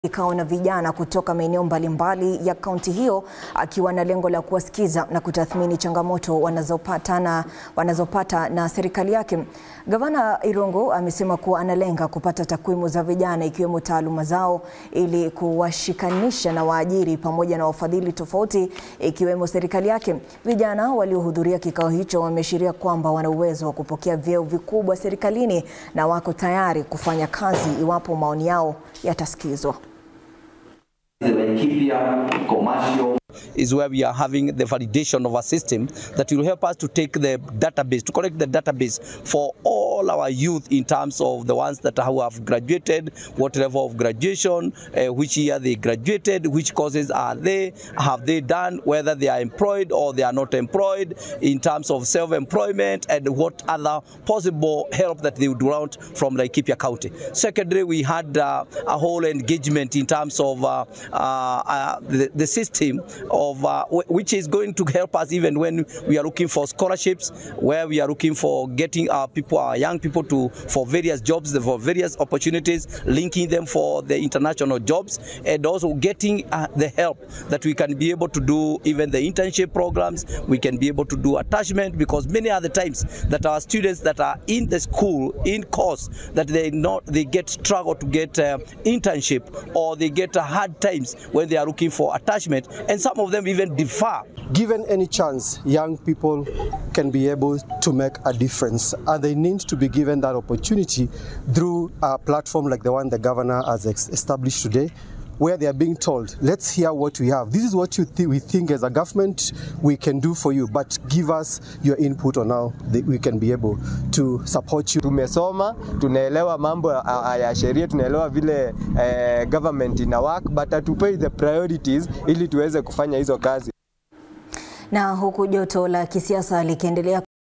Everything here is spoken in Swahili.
Kikao na vijana kutoka maeneo mbalimbali ya kaunti hiyo akiwa na lengo la kuwasikiza na kutathmini changamoto wanazopata na, wanazopata na serikali yake. Gavana Irungu amesema kuwa analenga kupata takwimu za vijana ikiwemo taaluma zao ili kuwashikanisha na waajiri pamoja na wafadhili tofauti ikiwemo serikali yake. Vijana waliohudhuria kikao hicho wameashiria kwamba wana uwezo wa kupokea vyeo vikubwa serikalini na wako tayari kufanya kazi iwapo maoni yao yatasikizwa. is where we are having the validation of a system that will help us to take the database, to collect the database for all our youth in terms of the ones that who have graduated, what level of graduation, uh, which year they graduated, which courses are they, have they done, whether they are employed or they are not employed, in terms of self-employment and what other possible help that they would want from Laikipia County. Secondly, we had uh, a whole engagement in terms of uh, uh, the, the system of uh, which is going to help us even when we are looking for scholarships, where we are looking for getting our people, our young people to for various jobs, for various opportunities, linking them for the international jobs, and also getting uh, the help that we can be able to do even the internship programs. We can be able to do attachment because many are the times that our students that are in the school in course that they not they get struggle to get uh, internship or they get uh, hard times when they are looking for attachment, and some of them even defer. Given any chance, young people can be able to make a difference, and they need to be given that opportunity through a platform like the one the governor has established today where they are being told, let's hear what we have. This is what you th we think as a government we can do for you, but give us your input on how we can be able to support you. Tumesoma, tunaelewa mambo ya sheria, tunaelewa vile eh, government ina work, but hatupei the priorities ili tuweze kufanya hizo kazi. Na huku joto la kisiasa likiendelea